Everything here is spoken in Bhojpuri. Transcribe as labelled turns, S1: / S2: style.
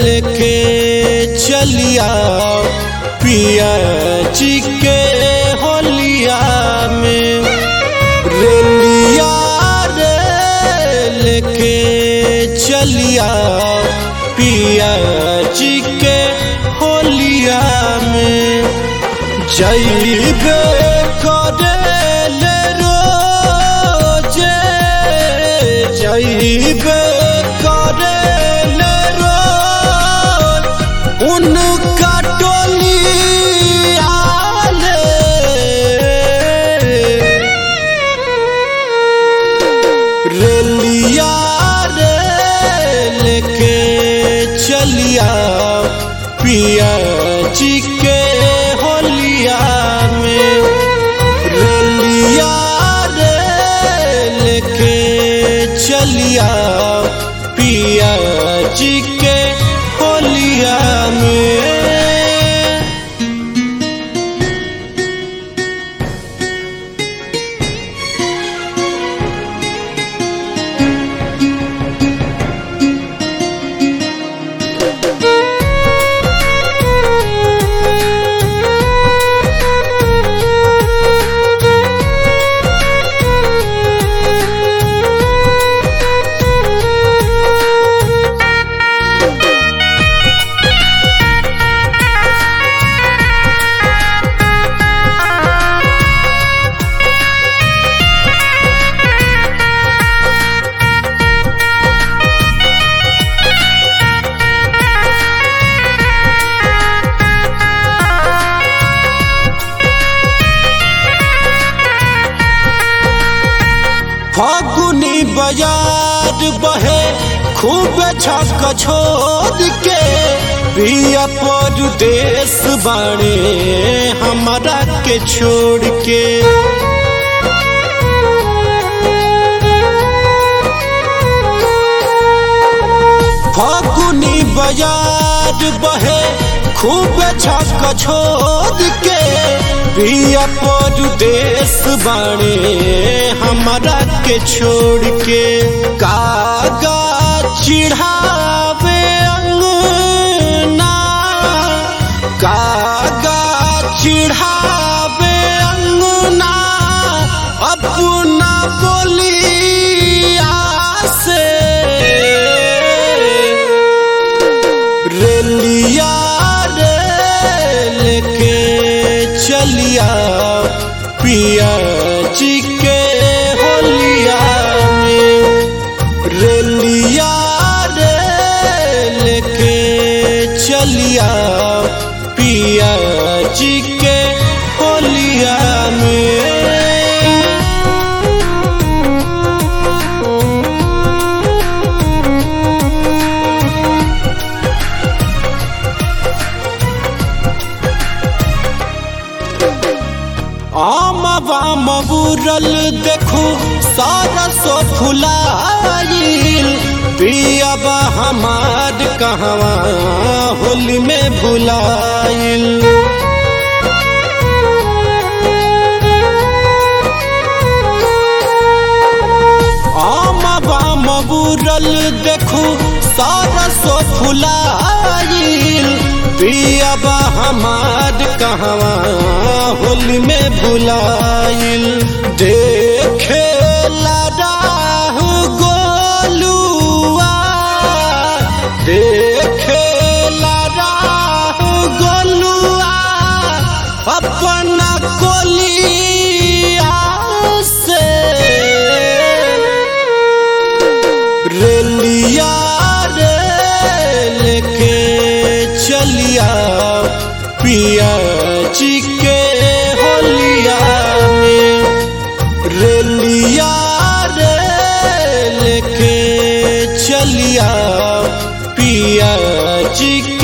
S1: लेके चलिया पिया जी के होलिया में रेलिया रे लेके चलिया पिया जी के होलिया में जैबे करे ले रोजे जैबे करे ले रोज उनका टोली आले रेलिया रे लेके चलिया पिया जी के होलिया में रेलिया रे लेके चलिया पिया जी के होलिया में फागुनी बाजार बहे खूब छक छोड़ के पिया परदेश बाणे हमारा के छोड़ के फागुनी बाजार बहे खूब छक छोड़ के पिया परदेश बाणे हमारा के छोड़ के कागा चिढ़ावे अंगना कागा चिढ़ावे अंगना अपना बोलिया से रेलिया रे लेके चलिया पिया जी के होलिया में रेलिया रे लेके चलिया पिया जी के होलिया में आम बाम बुरल देखू सारा सो फुलाइल पियाबा हमार कहवा होली में भुलाइल आम बाम बुरल देखू सारा सो फुलाइल पियाबा हमार कहवा होली में भुलाइल देखे राह गोलुआ देखे राह गोलुआ अपना कोलिया से रेलिया रे लेके चलिया पिया जी के होलिया में रेलिया रे लेके चलिया पिया जी